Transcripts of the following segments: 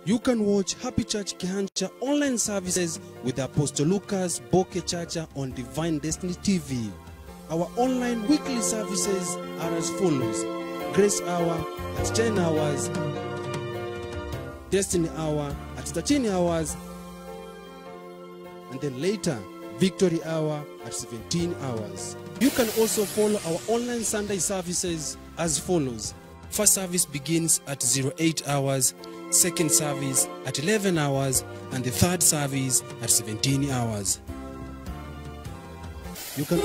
You can watch Happy Church Kihancha online services with Apostle Lucas Boke Chacha on Divine Destiny TV. Our online weekly services are as follows Grace Hour at 10 hours, Destiny Hour at 13 hours, and then later Victory Hour at 17 hours. You can also follow our online Sunday services as follows. First service begins at 08 hours, second service at 11 hours, and the third service at 17 hours. You can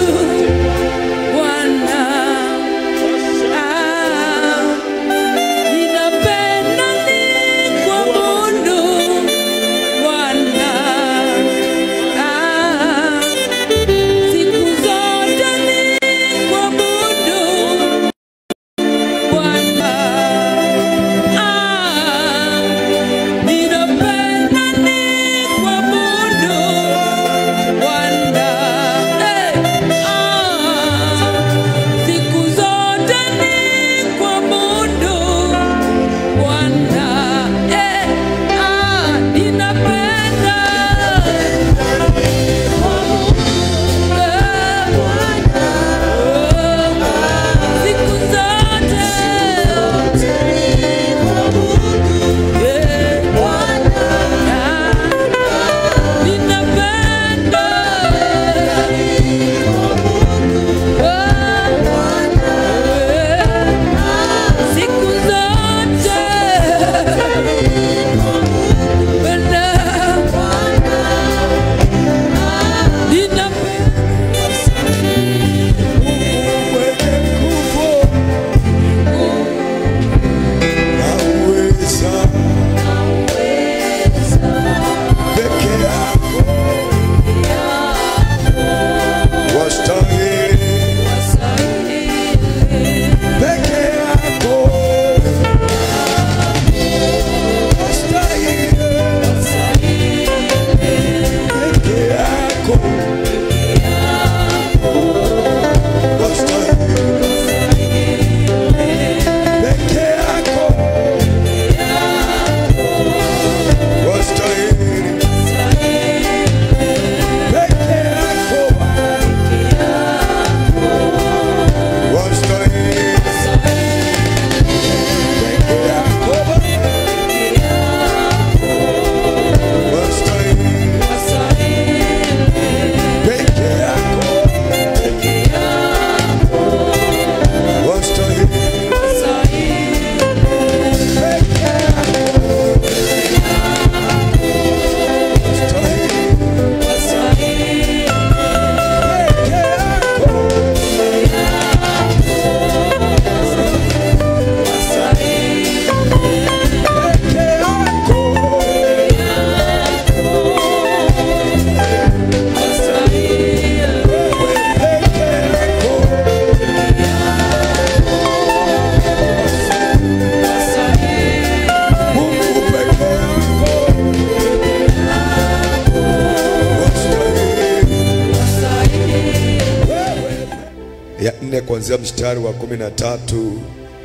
ya nne kuanzia mstari wa kumi na tatu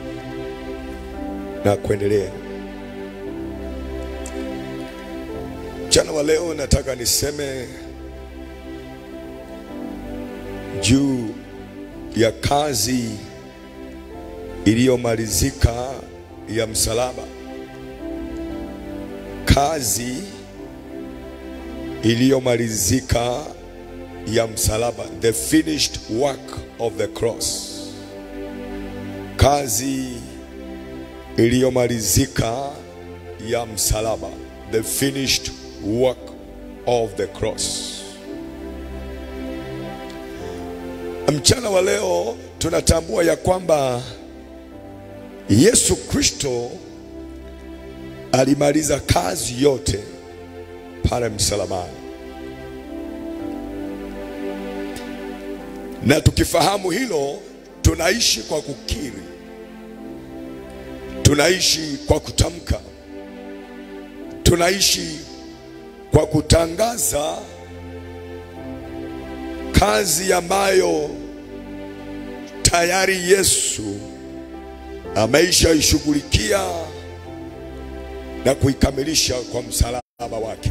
na kuendelea. Mchana wa leo nataka niseme juu ya kazi iliyomalizika ya msalaba, kazi iliyomalizika ya msalaba, the finished work of the cross, kazi iliyomalizika ya msalaba, the finished work of the cross. Mchana wa leo tunatambua ya kwamba Yesu Kristo alimaliza kazi yote pale msalabani. na tukifahamu hilo, tunaishi kwa kukiri, tunaishi kwa kutamka, tunaishi kwa kutangaza kazi ambayo tayari Yesu ameisha ishughulikia na kuikamilisha kwa msalaba wake.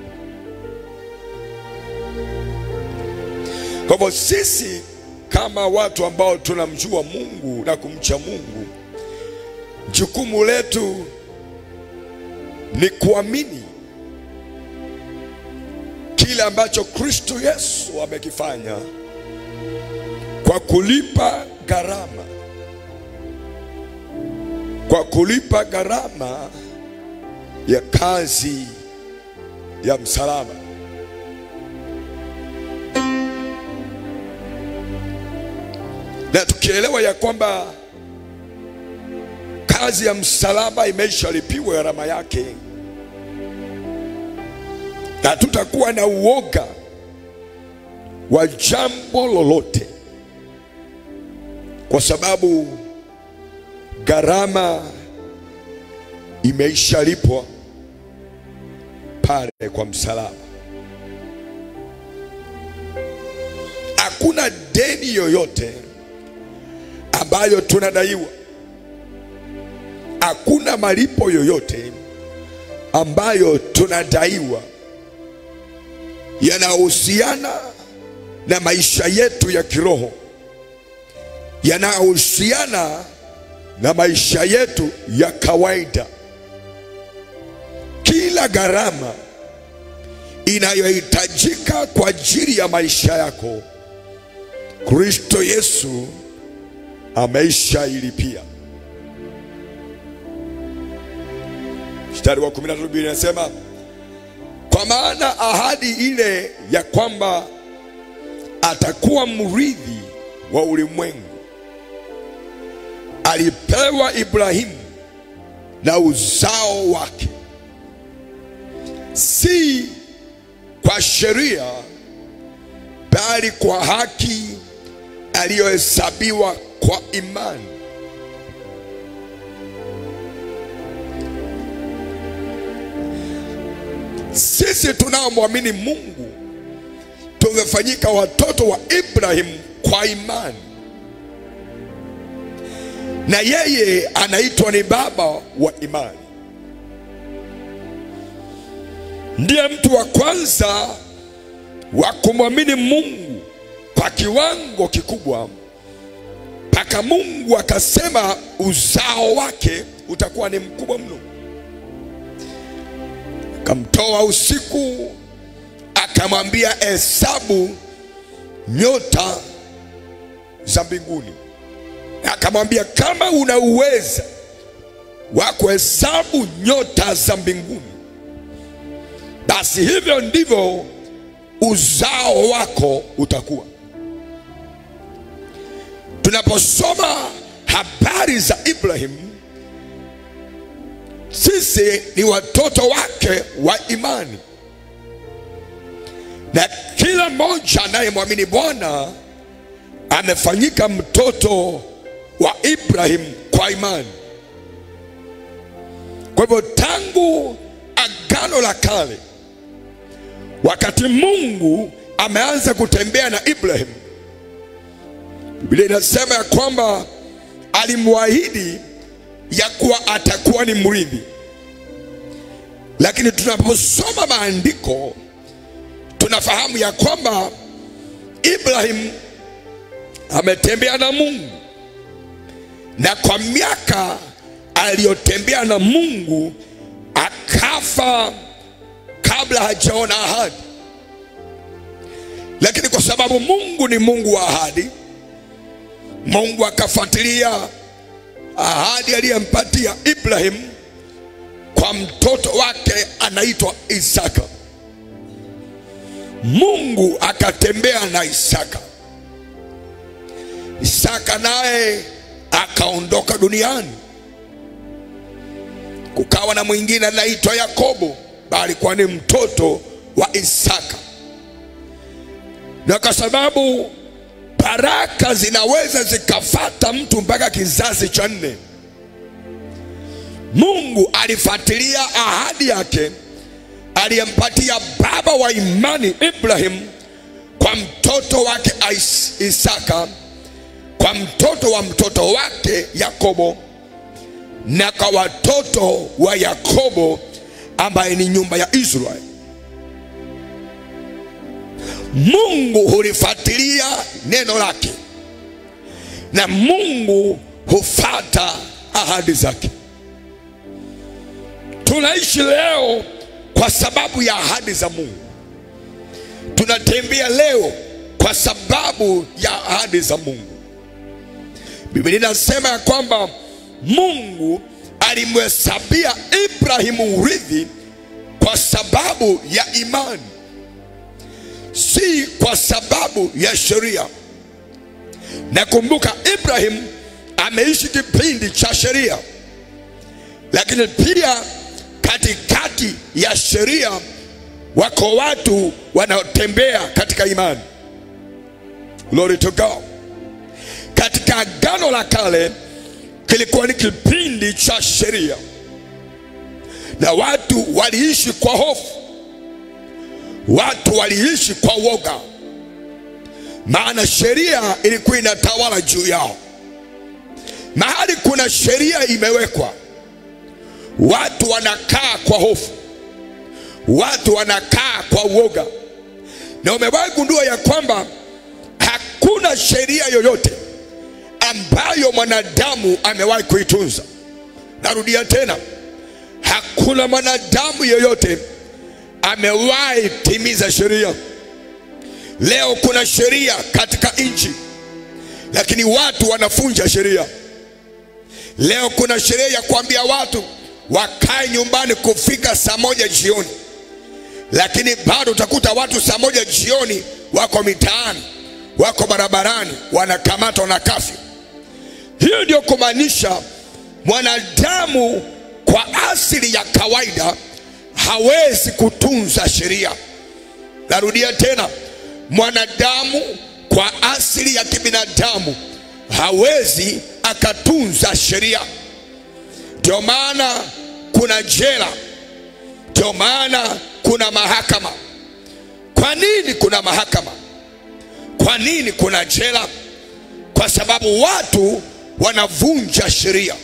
Kwa hivyo sisi kama watu ambao tunamjua Mungu na kumcha Mungu, jukumu letu ni kuamini kile ambacho Kristo Yesu amekifanya kwa kulipa gharama, kwa kulipa gharama ya kazi ya msalaba. Na tukielewa ya kwamba kazi ya msalaba imeshalipiwa gharama yake, na tutakuwa na uoga wa jambo lolote, kwa sababu gharama imeishalipwa pale kwa msalaba. Hakuna deni yoyote ambayo tunadaiwa, hakuna malipo yoyote ambayo tunadaiwa yanahusiana na maisha yetu ya kiroho, yanahusiana na maisha yetu ya kawaida. Kila gharama inayohitajika kwa ajili ya maisha yako, Kristo Yesu ameishailipia. Mstari wa 13 Biblia inasema kwa maana ahadi ile ya kwamba atakuwa mrithi wa ulimwengu alipewa Ibrahimu na uzao wake, si kwa sheria, bali kwa haki aliyohesabiwa kwa imani. Sisi tunaomwamini Mungu tumefanyika watoto wa Ibrahimu kwa imani, na yeye anaitwa ni baba wa imani. Ndiye mtu wa kwanza wa kumwamini Mungu kwa kiwango kikubwa, mpaka Mungu akasema uzao wake utakuwa ni mkubwa mno. Akamtoa usiku, akamwambia hesabu nyota za mbinguni, akamwambia kama una uweza wa kuhesabu nyota za mbinguni, basi hivyo ndivyo uzao wako utakuwa. Tunaposoma habari za Ibrahimu, sisi ni watoto wake wa imani, na kila mmoja anayemwamini Bwana amefanyika mtoto wa Ibrahimu kwa imani. Kwa hivyo tangu agano la kale, wakati Mungu ameanza kutembea na Ibrahimu, Biblia inasema ya kwamba alimwahidi ya kuwa atakuwa ni mrithi. Lakini tunaposoma maandiko tunafahamu ya kwamba Ibrahim ametembea na Mungu, na kwa miaka aliyotembea na Mungu akafa kabla hajaona ahadi. Lakini kwa sababu Mungu ni Mungu wa ahadi, Mungu akafuatilia ahadi aliyempatia Ibrahim kwa mtoto wake anaitwa Isaka. Mungu akatembea na Isaka. Isaka naye akaondoka duniani. Kukawa na mwingine anaitwa Yakobo, bali kwa ni mtoto wa Isaka. Na kwa sababu baraka zinaweza zikafata mtu mpaka kizazi cha nne, Mungu alifuatilia ahadi yake aliyempatia baba wa imani Ibrahim kwa mtoto wake Isaka, kwa mtoto wa mtoto wake Yakobo, na kwa watoto wa Yakobo ambaye ni nyumba ya Israeli. Mungu hulifuatilia neno lake na Mungu hufata ahadi zake. Tunaishi leo kwa sababu ya ahadi za Mungu. Tunatembea leo kwa sababu ya ahadi za Mungu. Biblia inasema ya kwamba Mungu alimhesabia Ibrahimu urithi kwa sababu ya imani, si kwa sababu ya sheria. Nakumbuka Ibrahim ameishi kipindi cha sheria, lakini pia katikati ya sheria wako watu wanaotembea katika imani. Glory to God. Katika Agano la Kale kilikuwa ni kipindi cha sheria, na watu waliishi kwa hofu, watu waliishi kwa woga, maana sheria ilikuwa inatawala juu yao. Mahali kuna sheria imewekwa, watu wanakaa kwa hofu, watu wanakaa kwa woga. Na umewahi gundua ya kwamba hakuna sheria yoyote ambayo mwanadamu amewahi kuitunza. Narudia tena, hakuna mwanadamu yoyote amewahi timiza sheria. Leo kuna sheria katika nchi, lakini watu wanafunja sheria. Leo kuna sheria ya kuambia watu wakae nyumbani kufika saa moja jioni, lakini bado utakuta watu saa moja jioni wako mitaani, wako barabarani, wanakamatwa na kafyu. Hiyo ndio kumaanisha mwanadamu kwa asili ya kawaida hawezi kutunza sheria. Narudia tena, mwanadamu kwa asili ya kibinadamu hawezi akatunza sheria. Ndio maana kuna jela, ndio maana kuna mahakama. Kwa nini kuna mahakama? Kwa nini kuna jela? Kwa sababu watu wanavunja sheria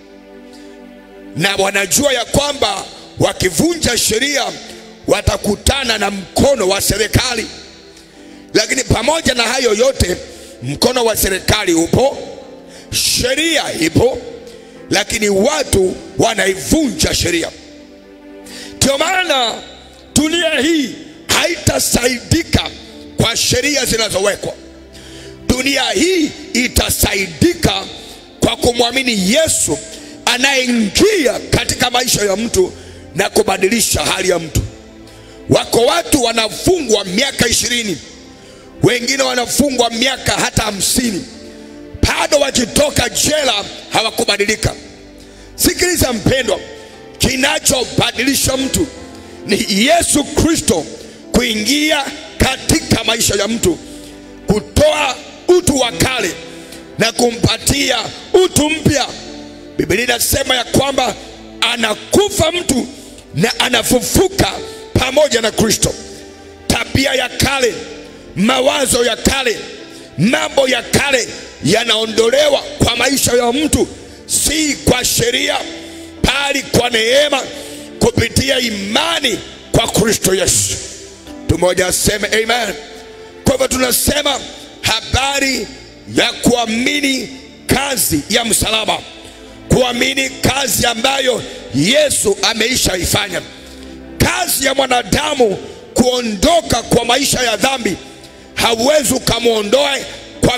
na wanajua ya kwamba wakivunja sheria watakutana na mkono wa serikali. Lakini pamoja na hayo yote, mkono wa serikali upo, sheria ipo, lakini watu wanaivunja sheria. Ndio maana dunia hii haitasaidika kwa sheria zinazowekwa. Dunia hii itasaidika kwa kumwamini Yesu anayeingia katika maisha ya mtu na kubadilisha hali ya mtu. Wako watu wanafungwa miaka ishirini, wengine wanafungwa miaka hata hamsini, bado wakitoka jela hawakubadilika. Sikiliza mpendwa, kinachobadilisha mtu ni Yesu Kristo kuingia katika maisha ya mtu, kutoa utu wa kale na kumpatia utu mpya. Biblia inasema ya kwamba anakufa mtu na anafufuka pamoja na Kristo. Tabia ya kale, mawazo ya kale, mambo ya kale yanaondolewa kwa maisha ya mtu, si kwa sheria, bali kwa neema kupitia imani kwa Kristo Yesu. Tumoja aseme amen. Kwa hivyo tunasema habari ya kuamini kazi ya msalaba, kuamini kazi ambayo Yesu ameisha ifanya, kazi ya mwanadamu kuondoka kwa maisha ya dhambi. Hauwezi ukamwondoe kwa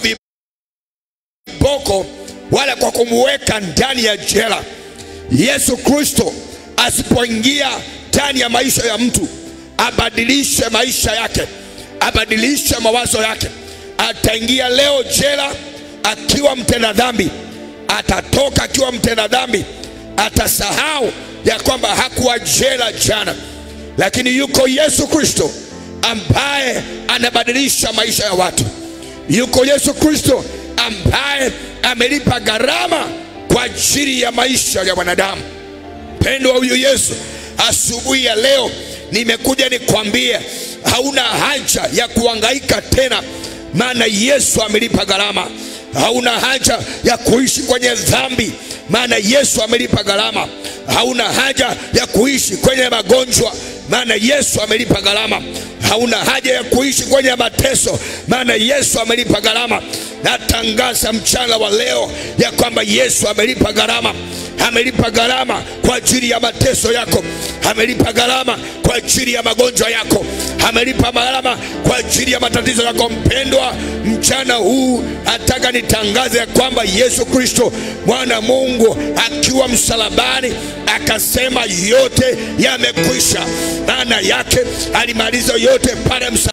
viboko wala kwa kumweka ndani ya jela. Yesu Kristo asipoingia ndani ya maisha ya mtu, abadilishe maisha yake, abadilishe mawazo yake, ataingia leo jela akiwa mtenda dhambi, atatoka akiwa mtenda dhambi, atasahau ya kwamba hakuwa jela jana, lakini yuko Yesu Kristo ambaye anabadilisha maisha ya watu. Yuko Yesu Kristo ambaye amelipa gharama kwa ajili ya maisha ya wanadamu. Mpendo wa huyu Yesu, asubuhi ya leo nimekuja nikwambie, hauna haja ya kuhangaika tena, maana Yesu amelipa gharama. Hauna haja ya kuishi kwenye dhambi, maana Yesu amelipa gharama. Hauna haja ya kuishi kwenye magonjwa, maana Yesu amelipa gharama. Hauna haja ya kuishi kwenye mateso, maana Yesu amelipa gharama. Natangaza mchana wa leo ya kwamba Yesu amelipa gharama, amelipa gharama kwa ajili ya mateso yako, amelipa gharama kwa ajili ya magonjwa yako, amelipa gharama kwa ajili ya matatizo yako. Mpendwa, mchana huu nataka nitangaze ya kwamba Yesu Kristo mwana Mungu akiwa msalabani akasema yote yamekwisha. Maana yake alimaliza yote pale msalabani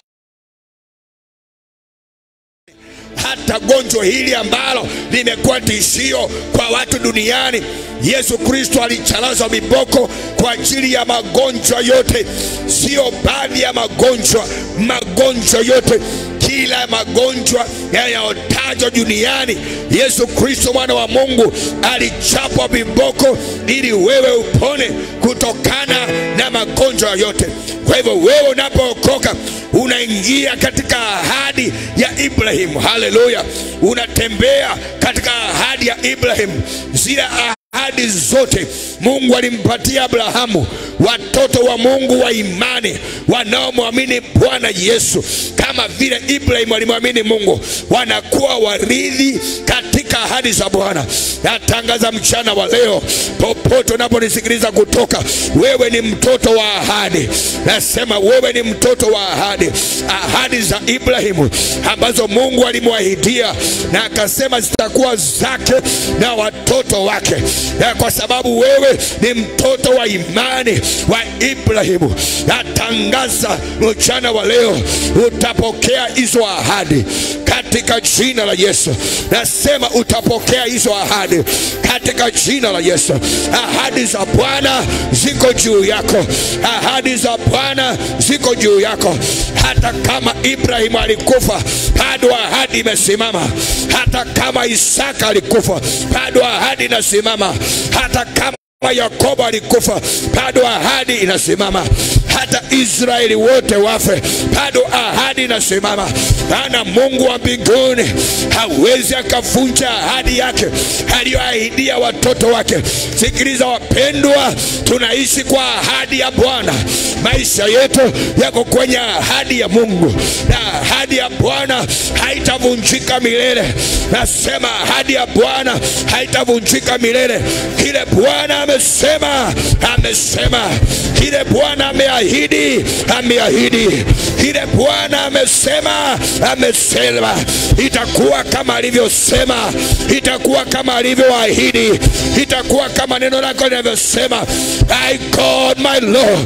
hata gonjwa hili ambalo limekuwa tishio kwa watu duniani. Yesu Kristo alichalazwa viboko kwa ajili ya magonjwa yote, sio baadhi ya magonjwa, magonjwa yote kila magonjwa yanayotajwa duniani, Yesu Kristo mwana wa Mungu alichapwa viboko ili wewe upone kutokana na magonjwa yote. Kwa hivyo wewe unapookoka unaingia katika ahadi ya Ibrahimu. Haleluya! Unatembea katika ahadi ya Ibrahimu, zile ahadi zote Mungu alimpatia Abrahamu, watoto wa Mungu wa imani wanaomwamini Bwana Yesu, kama vile Ibrahimu alimwamini Mungu, wanakuwa warithi katika ahadi za Bwana. Natangaza mchana wa leo, popote unaponisikiliza kutoka, wewe ni mtoto wa ahadi. Nasema wewe ni mtoto wa ahadi, ahadi za Ibrahimu ambazo Mungu alimwahidia na akasema zitakuwa zake na watoto wake, na kwa sababu wewe ni mtoto wa imani wa Ibrahimu, natangaza mchana wa leo utapokea hizo ahadi katika jina la Yesu. Nasema utapokea hizo ahadi katika jina la Yesu. Ahadi za Bwana ziko juu yako, ahadi za Bwana ziko juu yako. Hata kama Ibrahimu alikufa, bado ahadi imesimama. Hata kama Isaka alikufa, bado ahadi inasimama. Hata kama Yakobo alikufa, bado ahadi inasimama. Hata Israeli wote wafe, bado ahadi inasimama. Maana Mungu wa mbinguni hawezi akavunja ahadi yake aliyoahidia watoto wake. Sikiliza wapendwa, tunaishi kwa ahadi ya Bwana. Maisha yetu yako kwenye ahadi ya Mungu, na ahadi ya Bwana haitavunjika milele. Nasema ahadi ya Bwana haitavunjika milele. Kile Bwana amesema, amesema. Kile Bwana ameahidi, ameahidi. Kile Bwana amesema, amesema. Itakuwa kama alivyosema, itakuwa kama alivyoahidi, itakuwa kama neno lako linavyosema. My God, my Lord.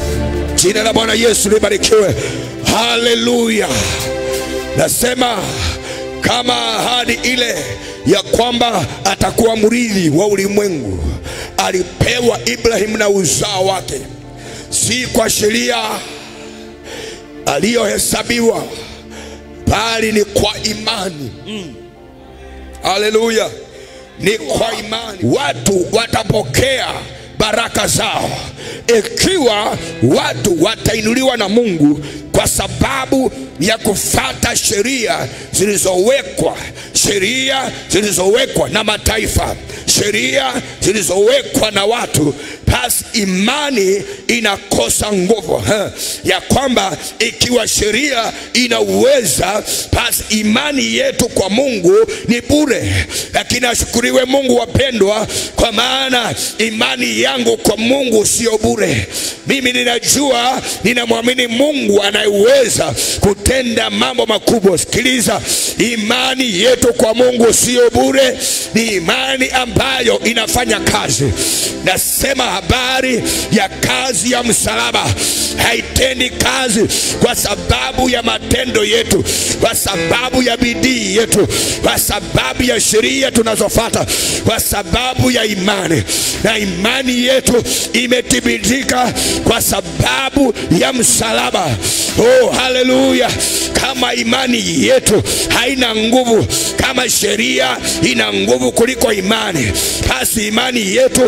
Jina la Bwana Yesu libarikiwe. Haleluya. Nasema kama ahadi ile ya kwamba atakuwa mrithi wa ulimwengu alipewa Ibrahimu na uzao wake, si kwa sheria aliyohesabiwa, bali ni kwa imani. Haleluya, ni kwa imani watu watapokea baraka zao ikiwa watu watainuliwa na Mungu kwa sababu ya kufata sheria zilizowekwa, sheria zilizowekwa na mataifa, sheria zilizowekwa na watu, basi imani inakosa nguvu ha, ya kwamba ikiwa sheria inaweza, basi imani yetu kwa Mungu ni bure. Lakini ashukuriwe Mungu, wapendwa, kwa maana imani yangu kwa Mungu sio bure. Mimi ninajua ninamwamini Mungu anayeweza kutenda mambo makubwa. Sikiliza, imani yetu kwa Mungu sio bure, ni imani ambayo inafanya kazi. Nasema habari ya kazi ya msalaba, haitendi kazi kwa sababu ya matendo yetu, kwa sababu ya bidii yetu, kwa sababu ya sheria tunazofata, kwa sababu ya imani, na imani yetu imethibitika kwa sababu ya msalaba. Oh, haleluya! Kama imani yetu haina nguvu, kama sheria ina nguvu kuliko imani, basi imani yetu hai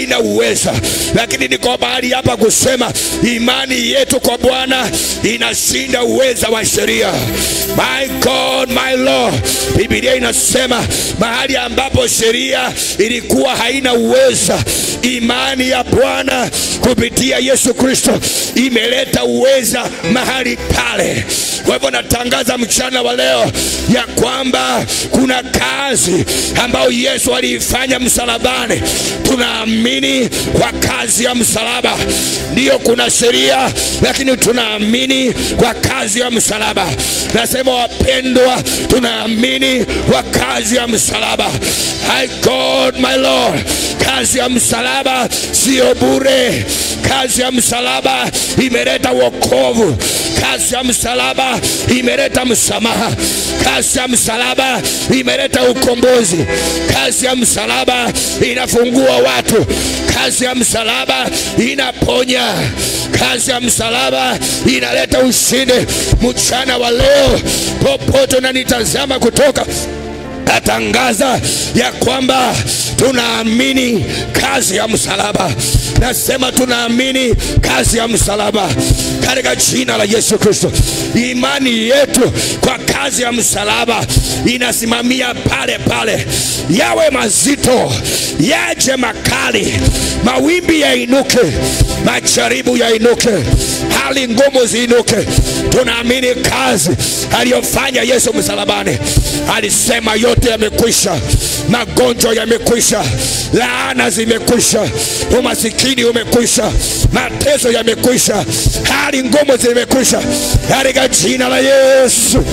haina uweza, lakini niko mahali hapa kusema imani yetu kwa Bwana inashinda uweza wa sheria. My God, my Lord, Biblia inasema mahali ambapo sheria ilikuwa haina uweza, imani ya Bwana kupitia Yesu Kristo imeleta uweza mahali pale. Kwa hivyo natangaza mchana wa leo ya kwamba kuna kazi ambayo Yesu aliifanya msalabani. Tunaamini kwa kazi ya msalaba. Ndiyo, kuna sheria, lakini tunaamini kwa kazi ya msalaba. Nasema wapendwa, tunaamini kwa kazi ya msalaba. My God, my Lord, kazi ya msalaba sio bure. Kazi ya msalaba imeleta wokovu. Kazi ya msalaba imeleta msamaha. Kazi ya msalaba imeleta ukombozi. Kazi ya msalaba inafungua watu. Kazi ya msalaba inaponya. Kazi ya msalaba inaleta ushindi. Mchana wa leo, popote unanitazama kutoka natangaza ya kwamba tunaamini kazi ya msalaba. Nasema tunaamini kazi ya msalaba katika jina la Yesu Kristo. Imani yetu kwa kazi ya msalaba inasimamia pale pale, yawe mazito, yaje makali, mawimbi yainuke, majaribu yainuke, hali ngumu ziinuke. Tunaamini kazi aliyofanya Yesu msalabani. Alisema yote yamekwisha, magonjwa yamekwisha, laana zimekwisha, umasikini umekwisha, mateso yamekwisha, hali ngumu zimekwisha, katika jina la Yesu.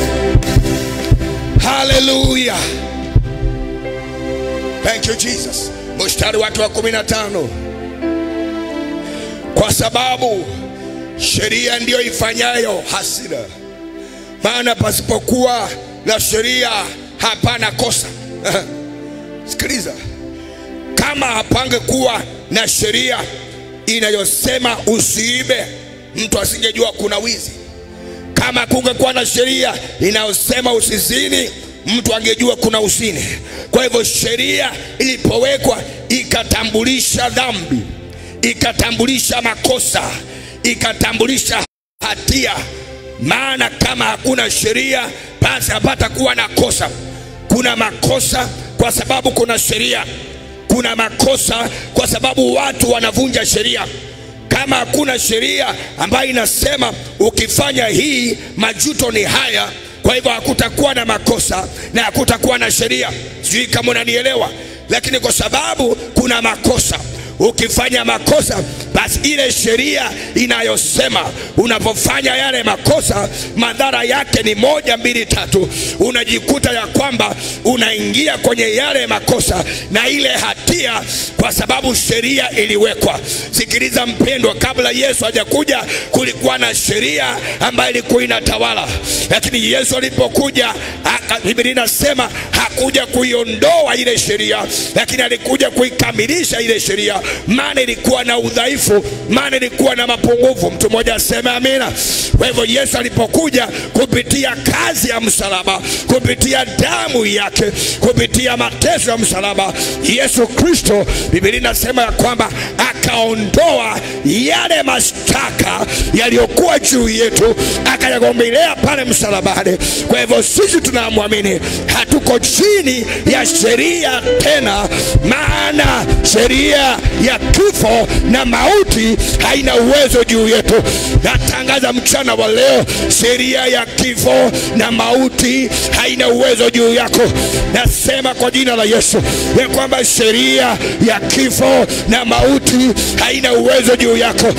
Haleluya, thank you Jesus. Mstari wake wa kumi na tano kwa sababu sheria ndiyo ifanyayo hasira, maana pasipokuwa na sheria hapana kosa. Sikiliza, kama hapangekuwa na sheria inayosema usiibe, mtu asingejua kuna wizi. Kama kungekuwa na sheria inayosema usizini, mtu angejua kuna uzini. Kwa hivyo sheria ilipowekwa ikatambulisha dhambi, ikatambulisha makosa, ikatambulisha hatia. Maana kama hakuna sheria, basi hapata kuwa na kosa. Kuna makosa kwa sababu kuna sheria, kuna makosa kwa sababu watu wanavunja sheria. Kama hakuna sheria ambayo inasema ukifanya hii majuto ni haya, kwa hivyo hakutakuwa na makosa na hakutakuwa na sheria. Sijui kama unanielewa, lakini kwa sababu kuna makosa ukifanya makosa basi ile sheria inayosema unapofanya yale makosa madhara yake ni moja mbili tatu, unajikuta ya kwamba unaingia kwenye yale makosa na ile hatia, kwa sababu sheria iliwekwa. Sikiliza mpendwa, kabla Yesu hajakuja kulikuwa na sheria ambayo ilikuwa inatawala, lakini Yesu alipokuja, Biblia inasema hakuja kuiondoa ile sheria, lakini alikuja kuikamilisha ile sheria maana ilikuwa na udhaifu, maana ilikuwa na mapungufu. Mtu mmoja aseme amina. Kwa hivyo Yesu alipokuja kupitia kazi ya msalaba, kupitia damu yake, kupitia mateso ya msalaba, Yesu Kristo, Biblia inasema ya kwamba akaondoa yale mashtaka yaliyokuwa juu yetu, akayagombilea pale msalabani. Kwa hivyo sisi tunamwamini, hatuko chini ya sheria tena, maana sheria ya kifo na mauti haina uwezo juu yetu. Natangaza mchana wa leo, sheria ya kifo na mauti haina uwezo juu yako. Nasema kwa jina la Yesu ya kwamba sheria ya kifo na mauti haina uwezo juu yako.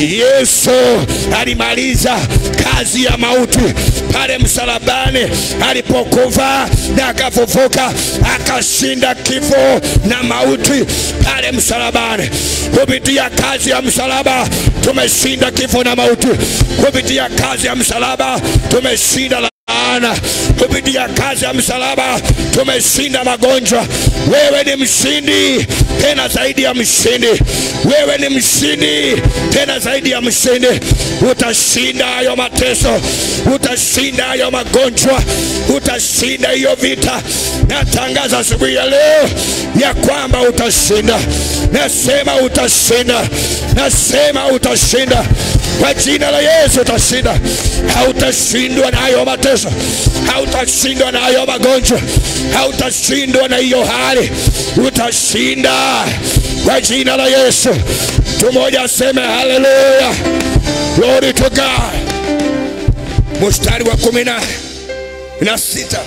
Yesu alimaliza kazi ya mauti pale msalabani alipokufa na akafufuka, akashinda kifo na mauti pale msalabani. Kupitia kazi ya msalaba tumeshinda kifo na mauti. Kupitia kazi ya msalaba tumeshinda laana. Kupitia kazi ya msalaba tumeshinda magonjwa. Wewe ni mshindi tena zaidi ya mshindi. Wewe ni mshindi tena zaidi ya mshindi. Utashinda hayo mateso, utashinda hayo magonjwa, utashinda hiyo vita. natangaza asubuhi ya leo ya kwamba utashinda. Nasema utashinda, nasema utashinda kwa jina la Yesu utashinda. Hautashindwa na hayo mateso, hautashindwa na hayo magonjwa, hautashindwa na hiyo hali, utashinda kwa jina la Yesu. Mtu mmoja aseme haleluya, glory to God. Mstari wa kumi na na sita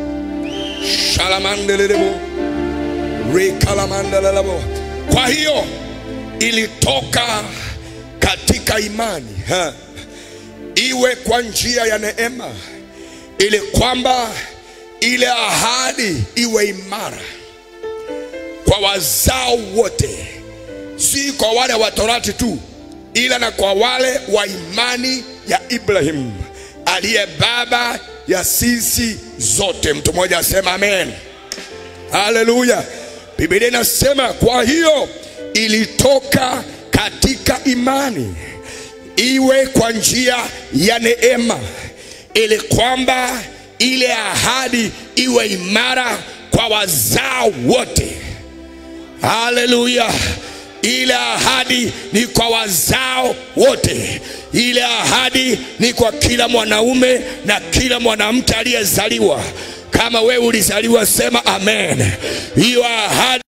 shalamandelelebo rekalamandelelebo. Kwa hiyo ilitoka katika imani ha, iwe kwa njia ya neema, ili kwamba ile ahadi iwe imara kwa wazao wote, si kwa wale wa Torati tu, ila na kwa wale wa imani ya Ibrahimu aliye baba ya sisi zote. Mtu mmoja asema amen, haleluya. Biblia inasema kwa hiyo ilitoka katika imani iwe kwa njia ya neema, ili kwamba ile ahadi iwe imara kwa wazao wote. Haleluya! Ile ahadi ni kwa wazao wote. Ile ahadi ni kwa kila mwanaume na kila mwanamke aliyezaliwa. Kama wewe ulizaliwa, sema amen. Hiyo ahadi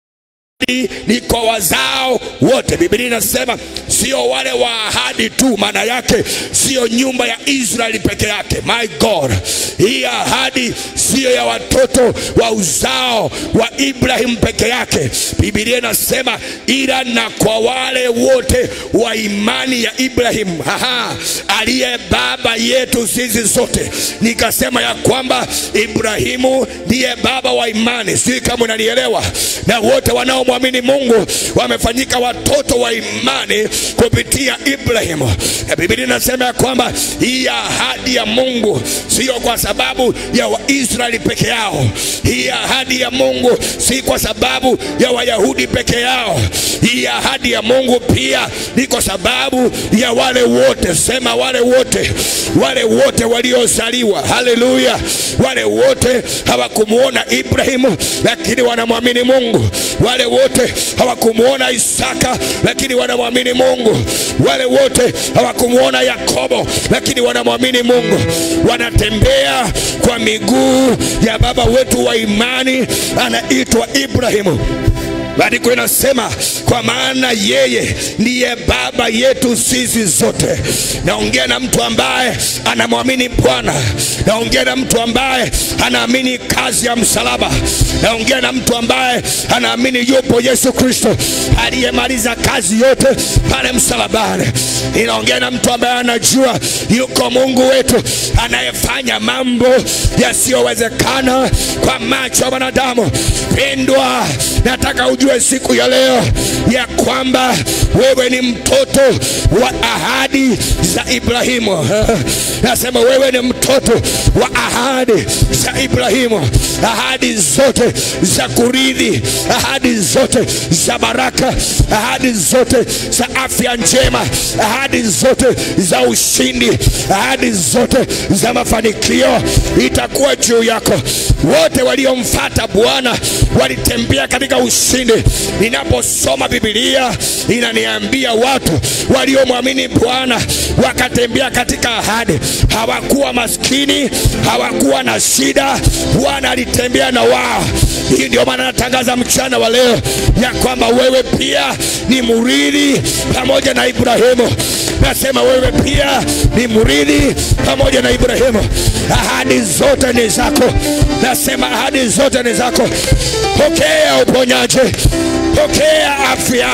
ni kwa wazao wote. Biblia inasema sio wale wa ahadi tu, maana yake sio nyumba ya Israeli peke yake. My God, hii ahadi siyo ya watoto wa uzao wa Ibrahim peke yake. Biblia inasema ila na kwa wale wote wa imani ya Ibrahim, aha, aliye baba yetu sisi zote. Nikasema ya kwamba Ibrahimu ndiye baba wa imani, sijui kama unanielewa, na wote wanao mwamini Mungu wamefanyika watoto wa imani kupitia Ibrahimu. Na Biblia inasema ya kwamba hii ahadi ya Mungu sio kwa sababu ya Waisraeli peke yao. Hii ahadi ya Mungu si kwa sababu ya Wayahudi peke yao. Hii ahadi ya Mungu pia ni kwa sababu ya wale wote, sema wale wote, wale wote waliozaliwa. Haleluya! Wale wote hawakumuona Ibrahimu, lakini wanamwamini Mungu. Wale wote hawakumuona Isaka, lakini wanamwamini Mungu. Wale wote hawakumuona Yakobo, lakini wanamwamini Mungu. Wanatembea kwa miguu ya baba wetu wa imani, anaitwa Ibrahimu. Maandiko inasema kwa maana yeye ndiye baba yetu sisi zote. Naongea na mtu ambaye anamwamini Bwana, naongea na mtu ambaye anaamini kazi ya msalaba, naongea na mtu ambaye anaamini yupo Yesu Kristo aliyemaliza kazi yote pale msalabani. Ninaongea na mtu ambaye anajua yuko Mungu wetu anayefanya mambo yasiyowezekana kwa macho ya wanadamu. Pendwa, nataka ujue siku ya leo ya kwamba wewe ni mtoto wa ahadi za Ibrahimu. Nasema wewe ni mtoto wa ahadi za Ibrahimu, ahadi zote za kurithi, ahadi zote za baraka, ahadi zote za afya njema, ahadi zote za ushindi, ahadi zote za mafanikio itakuwa juu yako. Wote waliomfata Bwana walitembea katika ushindi. Ninaposoma Biblia inaniambia watu waliomwamini Bwana wakatembea katika ahadi, hawakuwa maskini, hawakuwa na shida. Bwana alitembea na wao. Hii ndio maana natangaza mchana wa leo ya kwamba wewe pia ni murithi pamoja na Ibrahimu. Nasema wewe pia ni murithi pamoja na Ibrahimu. Ahadi zote ni zako. Nasema ahadi zote ni zako. Pokea uponyaji, pokea afya,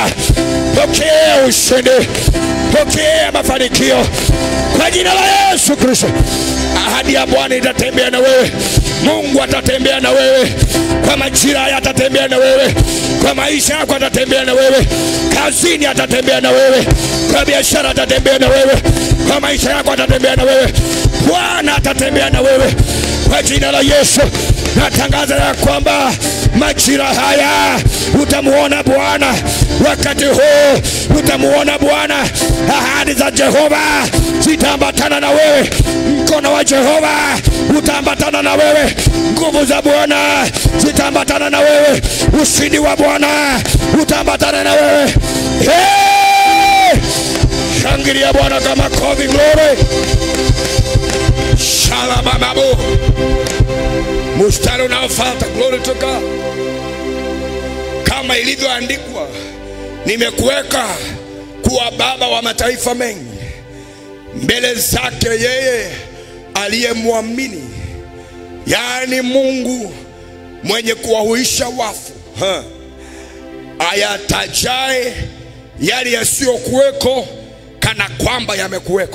pokea ushindi, pokea mafanikio kwa jina la Yesu Kristo. Ahadi ya Bwana itatembea na wewe. Mungu atatembea na wewe kwa majira haya, atatembea na wewe kwa maisha yako, atatembea na wewe kazini, atatembea na wewe kwa biashara, atatembea na wewe kwa maisha yako, atatembea na wewe Bwana atatembea na wewe kwa jina la Yesu. Natangaza ya kwamba majira haya utamuona Bwana, wakati huu utamuona Bwana. Ahadi za Jehova zitaambatana na wewe, mkono wa Jehova utaambatana na wewe, nguvu za Bwana zitaambatana na wewe, ushindi wa Bwana utaambatana na wewe. Hey! Shangilia Bwana kama kofi, glory shalabababo. Mstari unaofuata glory to God, kama ilivyoandikwa, nimekuweka kuwa baba wa mataifa mengi mbele zake yeye aliyemwamini, yaani Mungu mwenye kuwahuisha wafu ha. ayatajae yale yasiyokuweko kana kwamba yamekuweko.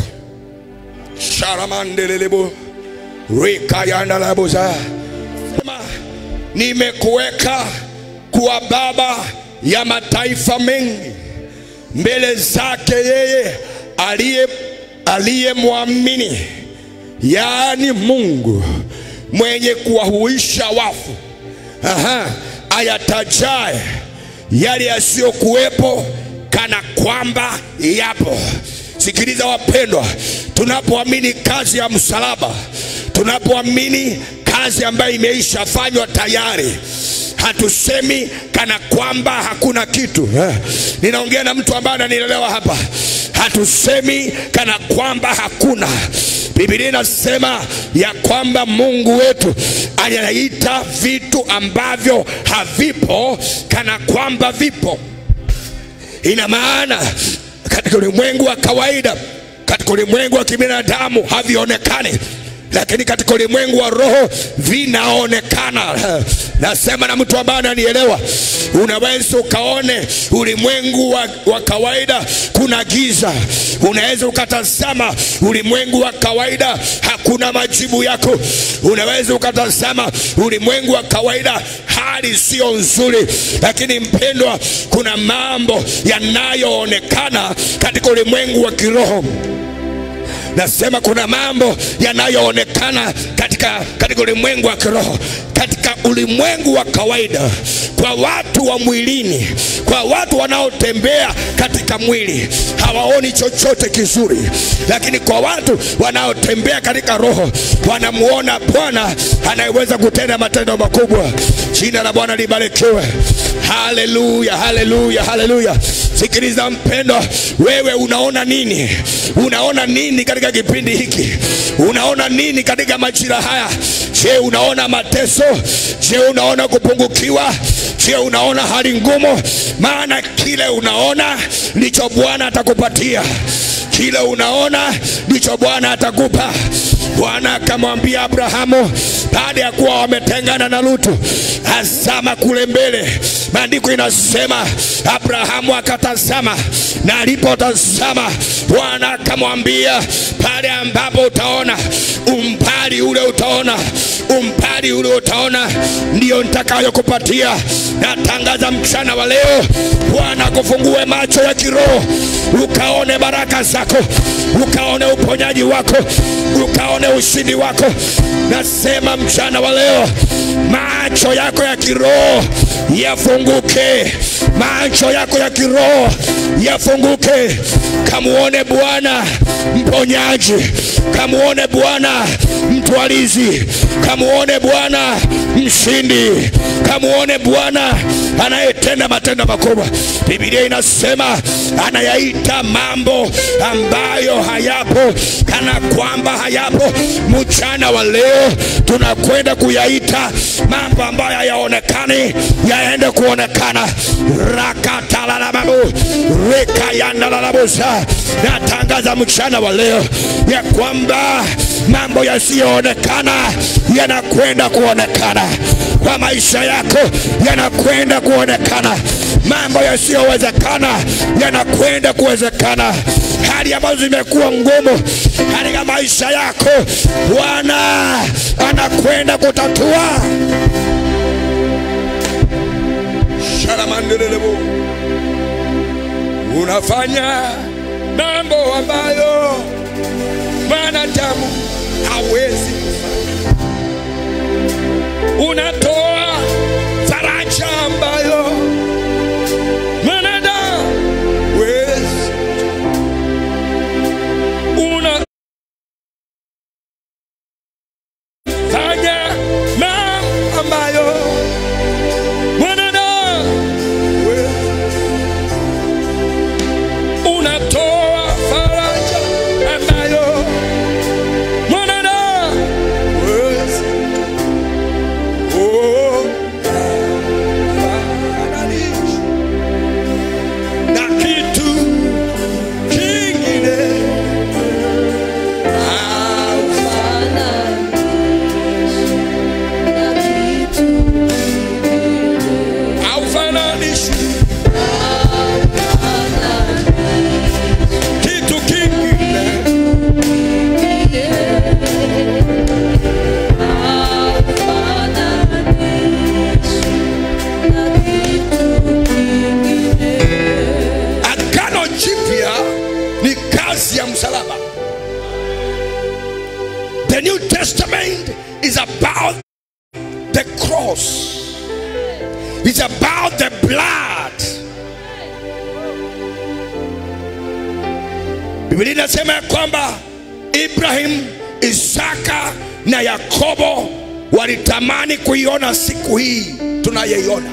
sharamandelelebo rikayandalaboza sema nimekuweka kuwa baba ya mataifa mengi mbele zake yeye aliye aliyemwamini, yaani Mungu mwenye kuwahuisha wafu. Aha, ayatajae yale yasiyokuwepo kana kwamba yapo. Sikiliza wapendwa, tunapoamini kazi ya msalaba, tunapoamini kazi ambayo imeisha fanywa tayari, hatusemi kana kwamba hakuna kitu eh. Ninaongea na mtu ambaye ananielewa hapa. Hatusemi kana kwamba hakuna. Biblia inasema ya kwamba Mungu wetu anaita vitu ambavyo havipo kana kwamba vipo. Ina maana katika ulimwengu wa kawaida, katika ulimwengu wa kibinadamu havionekani, lakini katika ulimwengu wa roho vinaonekana. Nasema na mtu ambaye ananielewa. Unaweza ukaone ulimwengu wa, wa kawaida kuna giza, unaweza ukatazama ulimwengu wa kawaida hakuna majibu yako, unaweza ukatazama ulimwengu wa kawaida hali sio nzuri, lakini mpendwa, kuna mambo yanayoonekana katika ulimwengu wa kiroho. Nasema kuna mambo yanayoonekana katika, katika ulimwengu wa kiroho, katika ulimwengu wa kawaida, kwa watu wa mwilini, kwa watu wanaotembea katika mwili hawaoni chochote kizuri, lakini kwa watu wanaotembea katika roho wanamuona Bwana anayeweza kutenda matendo makubwa. Jina la Bwana libarikiwe. Haleluya, haleluya, haleluya. Sikiliza mpendwa, wewe unaona nini? Unaona nini katika kipindi hiki? Unaona nini katika majira haya? Je, unaona mateso? Je, unaona kupungukiwa? Je, unaona hali ngumu? Maana kile unaona ndicho Bwana atakupatia. Kile unaona ndicho Bwana atakupa. Bwana akamwambia Abrahamu baada ya kuwa wametengana na Lutu, azama kule mbele. Maandiko inasema Abrahamu akatazama, na alipotazama Bwana akamwambia, pale ambapo utaona umbali ule, utaona umbali ule, utaona ndiyo nitakayokupatia. Natangaza mchana wa leo, Bwana akufungue macho ya kiroho, ukaone baraka zako, ukaone uponyaji wako, ukaone ushindi wako. Nasema mchana wa leo, macho yako ya kiroho yafunguke, macho yako ya kiroho yafunguke, kamuone Bwana mponyaji, kamuone Bwana mtwalizi, kamuone Bwana mshindi, kamuone Bwana anayetenda matendo makubwa. Biblia inasema anayaita mambo ambayo hayapo kana kwamba hayapo. Mchana wa leo tunakwenda kuyaita mambo ambayo hayaonekani yaende kuonekana. rakatalalababu rekayandalalabusa. Natangaza mchana wa leo ya kwamba mambo yasiyoonekana yanakwenda kuonekana kwa maisha yako, yanakwenda kuonekana. Mambo yasiyowezekana yanakwenda kuwezekana. Hali ambazo zimekuwa ngumu katika maisha yako, Bwana anakwenda kutatua. Sharamandelelebo, unafanya mambo ambayo Bwana mwanadamu hawezi kufanya. Unatoa faraja ambayo mwanadamu hawezi. Unafanya mambo ambayo mwanadamu hawezi. Unatoa faraja ambayo mwanadamu hawezi. Oh, hafananisha na kitu kingine. Haufananishi kitu kingine. Agano Jipya ni kazi ya msalaba. The New Testament is about the cross. It's about the blood. Biblia inasema ya kwamba Ibrahim, Isaka na Yakobo walitamani kuiona siku hii tunayeiona.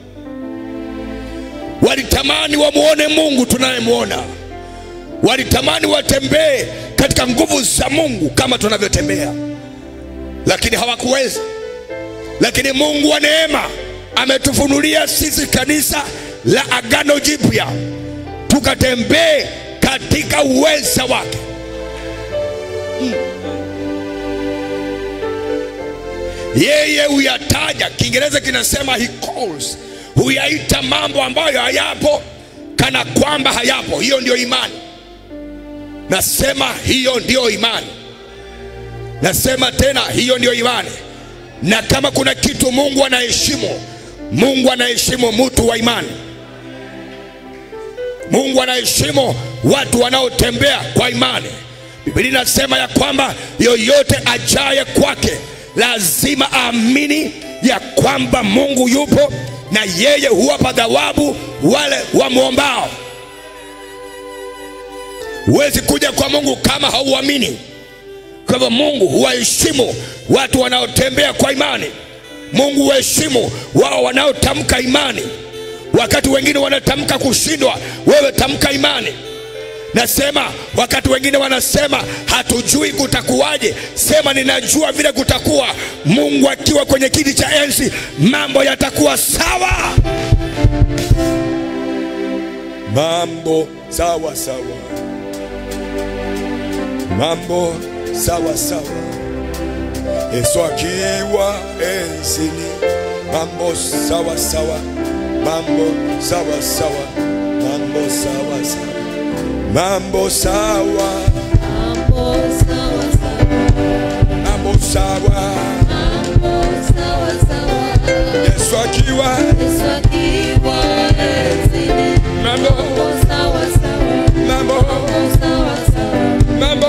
Walitamani wamuone Mungu tunayemwona. Walitamani watembee katika nguvu za Mungu kama tunavyotembea, lakini hawakuweza. Lakini Mungu wa neema ametufunulia sisi kanisa la Agano Jipya tukatembee katika uweza wake. Mm. Yeye huyataja, Kiingereza kinasema he calls, huyaita mambo ambayo hayapo kana kwamba hayapo. Hiyo ndio imani. Nasema hiyo ndio imani. Nasema tena hiyo ndio imani. Na kama kuna kitu Mungu anaheshimu, Mungu anaheshimu mtu wa imani. Mungu anaheshimu watu wanaotembea kwa imani. Biblia inasema ya kwamba yoyote ajaye kwake lazima aamini ya kwamba Mungu yupo na yeye huwapa thawabu wale wamwombao. Huwezi kuja kwa Mungu kama hauamini. Kwa hivyo Mungu huwaheshimu watu wanaotembea kwa imani. Mungu huheshimu wao wanaotamka imani. Wakati wengine wanatamka kushindwa, wewe tamka imani. Nasema wakati wengine wanasema hatujui kutakuwaje, sema ninajua vile kutakuwa. Mungu akiwa kwenye kiti cha enzi, mambo yatakuwa sawa, mambo sawa sawa, mambo sawa sawa. Yesu akiwa enzini, mambo sawa sawa, mambo sawa sawa, mambo sawa sawa, mambo sawa, mambo sawa. Yesu akiwa mambo mambo mambo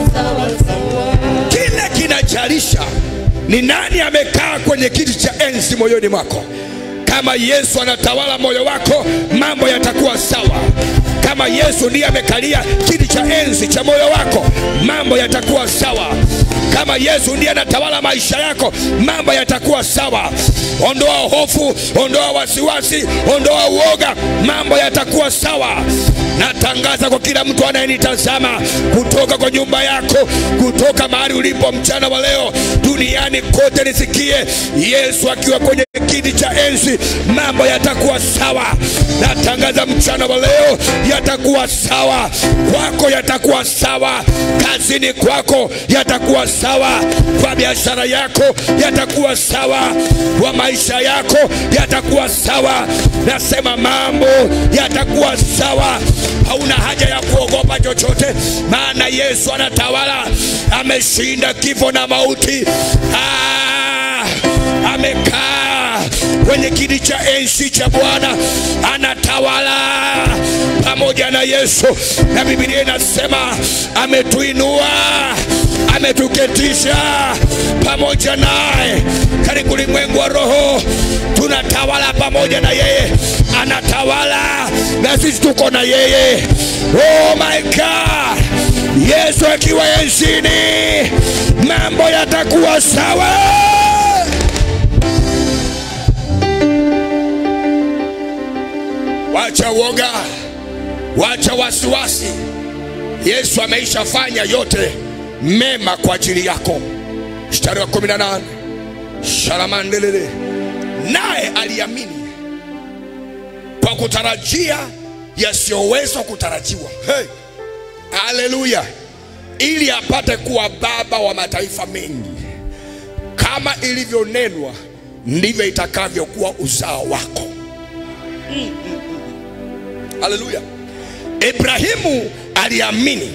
kile kinajalisha ni nani amekaa kwenye kiti cha enzi moyoni mwako. Kama Yesu anatawala moyo wako, mambo yatakuwa sawa. Kama Yesu ndiye amekalia kiti cha enzi cha moyo wako, mambo yatakuwa sawa. Kama Yesu ndiye anatawala maisha yako, mambo yatakuwa sawa. Ondoa hofu, ondoa wasiwasi, ondoa uoga, mambo yatakuwa sawa. Natangaza kwa kila mtu anayenitazama kutoka kwa nyumba yako, kutoka mahali ulipo mchana wa leo, duniani kote, nisikie Yesu akiwa kwenye kiti cha enzi, mambo yatakuwa sawa. Natangaza mchana wa leo, yatakuwa sawa kwako, yatakuwa sawa kazini kwako, yatakuwa sawa kwa biashara yako, yatakuwa sawa kwa maisha yako, yatakuwa sawa. Nasema mambo yatakuwa sawa. Hauna haja ya kuogopa chochote, maana Yesu anatawala, ameshinda kifo na mauti. Ah, amekaa kwenye kiti cha enzi cha Bwana, anatawala pamoja na Yesu, na Biblia inasema ametuinua ametuketisha pamoja naye katika ulimwengu wa roho. Tunatawala pamoja na yeye, anatawala na sisi tuko na yeye. Oh my God, Yesu akiwa enzini, mambo yatakuwa sawa. Wacha woga, wacha wasiwasi. Yesu ameishafanya yote mema kwa ajili yako. Mstari wa 18 sharamandelele, naye aliamini kwa kutarajia yasiyoweza kutarajiwa. Hey, haleluya! Ili apate kuwa baba wa mataifa mengi, kama ilivyonenwa, ndivyo itakavyokuwa uzao wako. Haleluya! Ibrahimu aliamini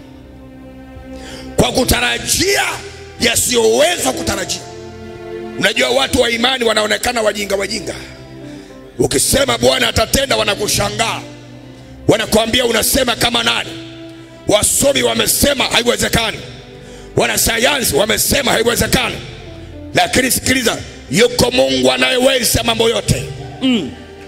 kwa kutarajia yasiyoweza kutarajiwa. Unajua, watu wa imani wanaonekana wajinga wajinga. Ukisema Bwana atatenda, wanakushangaa, wanakuambia unasema kama nani? Wasomi wamesema haiwezekani, wanasayansi wamesema haiwezekani, lakini sikiliza, yuko Mungu anayeweza mambo yote mm.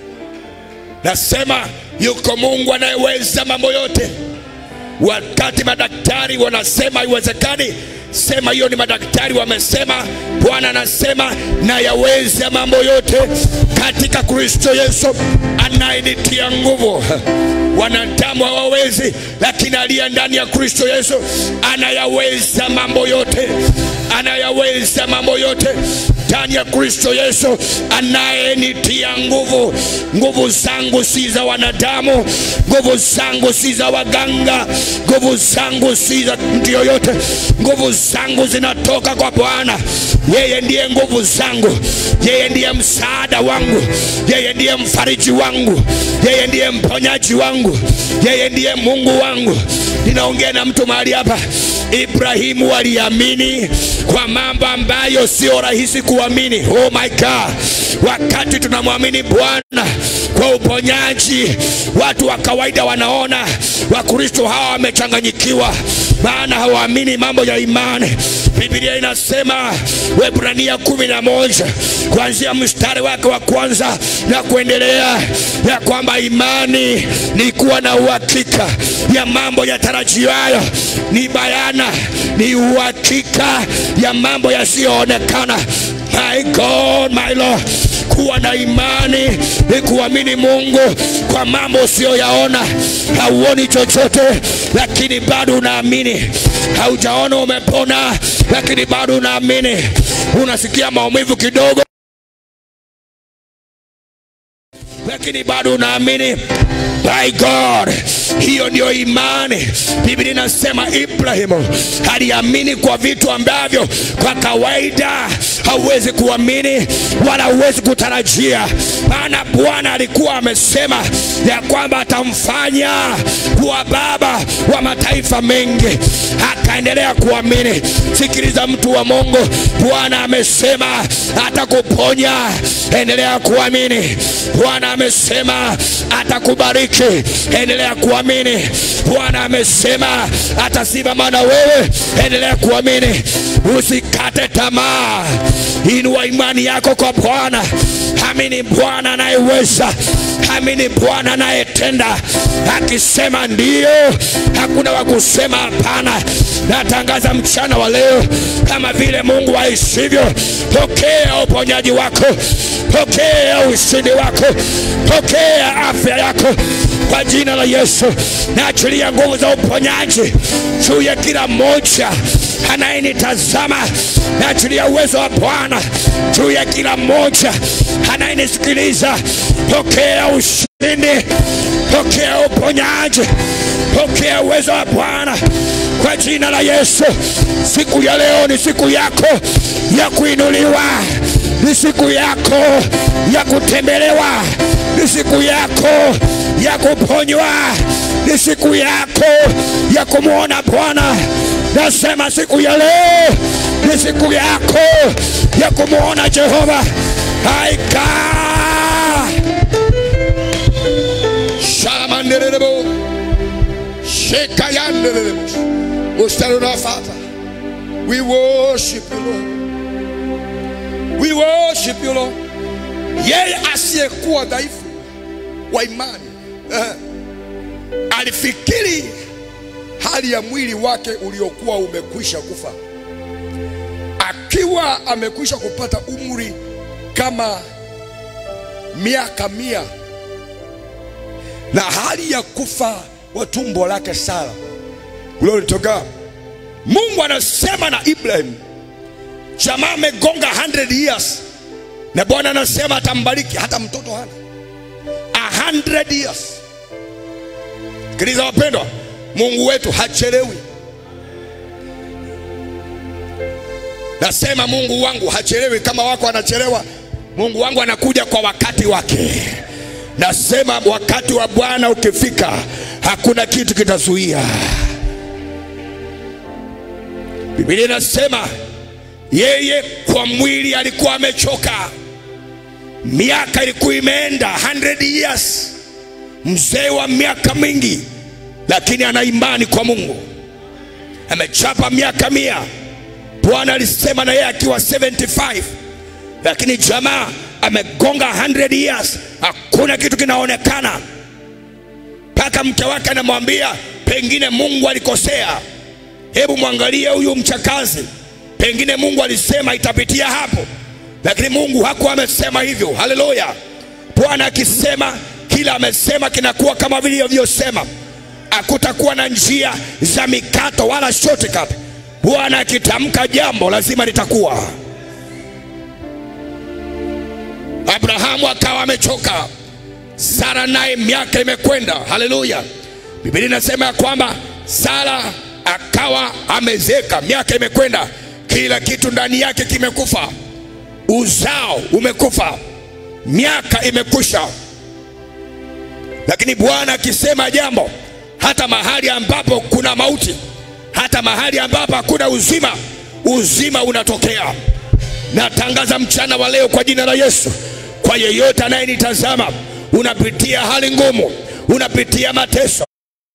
Nasema yuko Mungu anayeweza mambo yote. Wakati madaktari wanasema haiwezekani, sema hiyo ni madaktari wamesema. Bwana anasema na yaweza mambo yote katika Kristo Yesu anayenitia nguvu. Wanadamu hawawezi, lakini aliye ndani ya Kristo Yesu anayaweza mambo yote, anayaweza mambo yote ndani ya Kristo Yesu anayenitia nguvu. Nguvu zangu si za wanadamu, nguvu zangu si za waganga, nguvu zangu si za mtu yoyote. Nguvu zangu zinatoka kwa Bwana. Yeye ndiye nguvu zangu, yeye ndiye msaada wangu, yeye ndiye mfariji wangu, yeye ndiye mponyaji wangu, yeye ndiye Mungu wangu. Ninaongea na mtu mahali hapa. Ibrahimu aliamini kwa mambo ambayo sio rahisi kuamini. Oh my God, wakati tunamwamini Bwana kwa uponyaji, watu wa kawaida wanaona Wakristo hawa wamechanganyikiwa, maana hawaamini mambo ya imani. Biblia inasema Waebrania kumi na moja kuanzia mstari wake wa kwanza na kuendelea, ya kwamba imani ni kuwa na uhakika ya mambo yatarajiwayo, ni bayana, ni uhakika ya mambo yasiyoonekana. My God, my Lord, kuwa na imani ni kuamini Mungu kwa mambo usiyoyaona. Hauoni chochote, lakini bado unaamini. Haujaona umepona, lakini bado unaamini. Unasikia maumivu kidogo, lakini bado unaamini. By God, hiyo ndio imani. Biblia inasema Ibrahimu aliamini kwa vitu ambavyo kwa kawaida hauwezi kuamini wala huwezi kutarajia, maana Bwana alikuwa amesema ya kwamba atamfanya kuwa baba wa mataifa mengi, akaendelea kuamini. Sikiliza mtu wa Mungu, Bwana amesema atakuponya, endelea kuamini. Bwana amesema atakubariki, endelea kuamini. Bwana amesema atasimama na wewe, endelea kuamini. Usikate tamaa, inua imani yako kwa Bwana. Amini Bwana anayeweza, amini Bwana anayetenda. Akisema ndiyo, hakuna wa kusema hapana. Natangaza mchana wa leo, kama vile Mungu aishivyo, pokea uponyaji wako, pokea ushindi wako, pokea afya yako kwa jina la Yesu. Naachilia nguvu za uponyaji juu ya kila mmoja anayenitazama. Naachilia uwezo wa Bwana juu ya kila mmoja anayenisikiliza. Pokea ushindi, pokea uponyaji, pokea uwezo wa Bwana kwa jina la Yesu. Siku ya leo ni siku yako ya kuinuliwa, ni siku yako ya kutembelewa, ni siku yako ya kuponywa, ni siku yako ya kumwona Bwana. Nasema siku ya leo ni siku yako ya kumwona Jehova. Aika shalamanderebo shekayanderebo mstari unaofuata We worship you Lord. We worship you Lord. Yeye asiyekuwa dhaifu wa imani eh, alifikiri hali ya mwili wake uliokuwa umekwisha kufa, akiwa amekwisha kupata umri kama miaka mia na hali ya kufa wa tumbo lake Sara uliotoka. Mungu anasema na Ibrahim, jamaa amegonga 100 years, na Bwana anasema atambariki hata mtoto hana 100 years. Sikiliza wapendwa, Mungu wetu hachelewi. Nasema Mungu wangu hachelewi. Kama wako anachelewa, Mungu wangu anakuja kwa wakati wake. Nasema wakati wa Bwana ukifika, hakuna kitu kitazuia. Biblia inasema yeye kwa mwili alikuwa amechoka, miaka ilikuwa imeenda 100 years, mzee wa miaka mingi, lakini ana imani kwa Mungu, amechapa miaka mia. Bwana alisema na yeye akiwa 75, lakini jamaa amegonga 100 years, hakuna kitu kinaonekana, mpaka mke wake anamwambia pengine Mungu alikosea. Hebu mwangalie huyu mchakazi, pengine Mungu alisema itapitia hapo, lakini Mungu hakuwa amesema hivyo. Haleluya! Bwana akisema kila amesema kinakuwa kama vile alivyosema, hakutakuwa na njia za mikato wala shortcut. Bwana akitamka jambo lazima litakuwa. Abrahamu akawa amechoka, Sara naye miaka imekwenda. Haleluya! Biblia inasema ya kwamba Sara akawa amezeka, miaka imekwenda, kila kitu ndani yake kimekufa, uzao umekufa, miaka imekwisha. Lakini Bwana akisema jambo, hata mahali ambapo kuna mauti, hata mahali ambapo hakuna uzima, uzima unatokea. Natangaza mchana wa leo kwa jina la Yesu, kwa yeyote anayenitazama, unapitia hali ngumu, unapitia mateso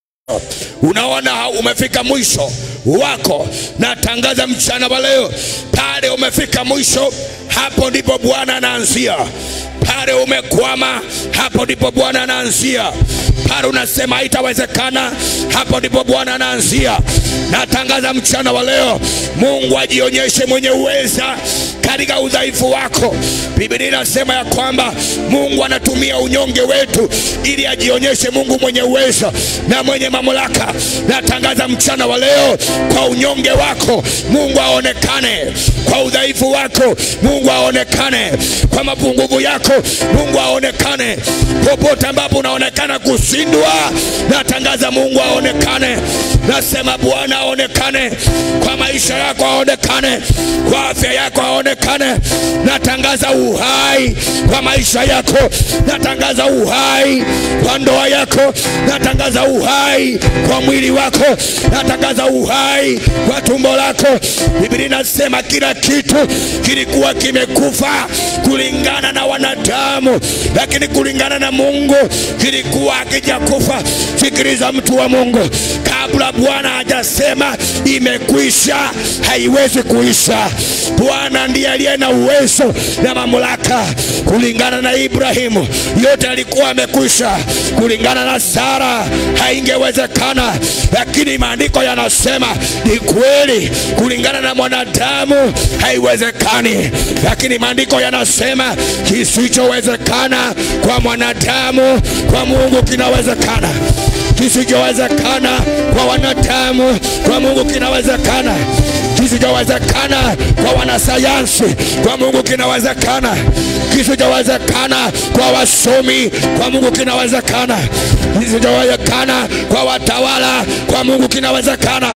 unaona umefika mwisho wako, natangaza mchana wa leo, pale umefika mwisho, hapo ndipo Bwana anaanzia. Pale umekwama, hapo ndipo Bwana anaanzia. Pale unasema haitawezekana, hapo ndipo Bwana anaanzia. Natangaza mchana wa leo, Mungu ajionyeshe mwenye uweza katika udhaifu wako. Biblia inasema ya kwamba Mungu anatumia unyonge wetu ili ajionyeshe Mungu mwenye uwezo na mwenye mamlaka. Natangaza mchana wa leo, kwa unyonge wako Mungu aonekane, kwa udhaifu wako Mungu aonekane, kwa mapungufu yako Mungu aonekane. Popote ambapo unaonekana kushindwa, natangaza Mungu aonekane. Nasema Bwana aonekane kwa maisha yako, aonekane kwa afya yako, aonekane. Natangaza uhai kwa maisha yako, natangaza uhai kwa ndoa yako, natangaza uhai kwa mwili wako, natangaza uhai kwa tumbo lako. Biblia inasema kila kitu kilikuwa kimekufa kulingana na wanadamu, lakini kulingana na Mungu kilikuwa hakijakufa. Sikiliza mtu wa Mungu, kabla Bwana hajasema imekwisha, haiwezi kuisha. Bwana ndiye aliye na uwezo na mamlaka. Kulingana na Ibrahimu, yote alikuwa amekwisha. Kulingana na Sara, haingewezekana, lakini maandiko yanasema ni kweli. Kulingana na mwanadamu, haiwezekani, lakini maandiko yanasema kisichowezekana kwa mwanadamu, kwa Mungu kinawezekana kisichowezekana kwa wanadamu, kwa Mungu kinawezekana. Kisichowezekana kwa wanasayansi, kwa Mungu kinawezekana. Kisichowezekana kwa wasomi, kwa Mungu kinawezekana. Kisichowezekana kwa watawala, kwa Mungu kinawezekana.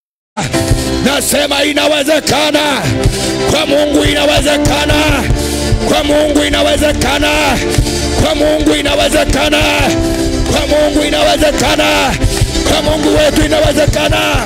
Nasema inawezekana kwa Mungu, inawezekana kwa Mungu, inawezekana kwa Mungu, inawezekana kwa Mungu, inawezekana kwa Mungu wetu, inawezekana.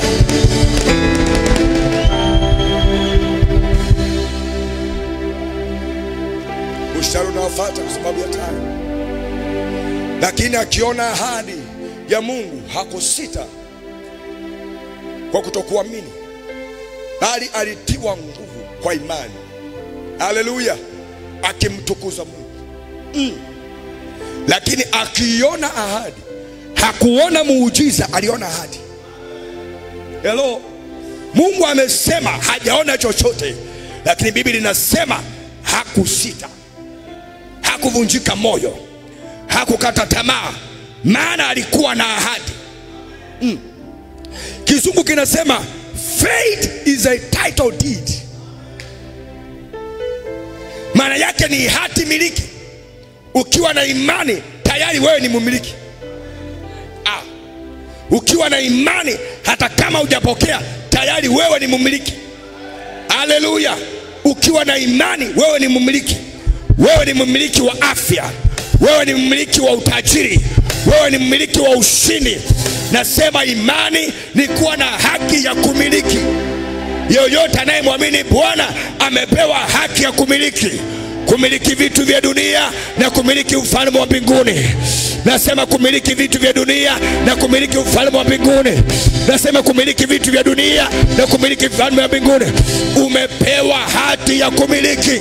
Mstari unaofuata kwa sababu ya time, lakini akiona ahadi ya Mungu hakusita kwa kutokuamini, bali alitiwa nguvu kwa imani. Haleluya, akimtukuza Mungu mm. Lakini akiona ahadi, hakuona muujiza, aliona ahadi. Hello, Mungu amesema hajaona chochote, lakini Biblia inasema hakusita, hakuvunjika moyo, hakukata tamaa, maana alikuwa na ahadi mm. Kizungu kinasema faith is a title deed, maana yake ni hati miliki. Ukiwa na imani tayari wewe ni mumiliki. Ah, ukiwa na imani hata kama hujapokea tayari wewe ni mumiliki. Haleluya! Ukiwa na imani wewe ni mumiliki. Wewe ni mmiliki wa afya, wewe ni mmiliki wa utajiri, wewe ni mmiliki wa ushindi. Nasema imani ni kuwa na haki ya kumiliki. Yoyote anayemwamini Bwana amepewa haki ya kumiliki, kumiliki vitu vya dunia na kumiliki ufalme wa mbinguni. Nasema kumiliki vitu vya dunia na kumiliki ufalme wa mbinguni. Nasema kumiliki vitu vya dunia na kumiliki ufalme wa mbinguni. Umepewa hati ya kumiliki.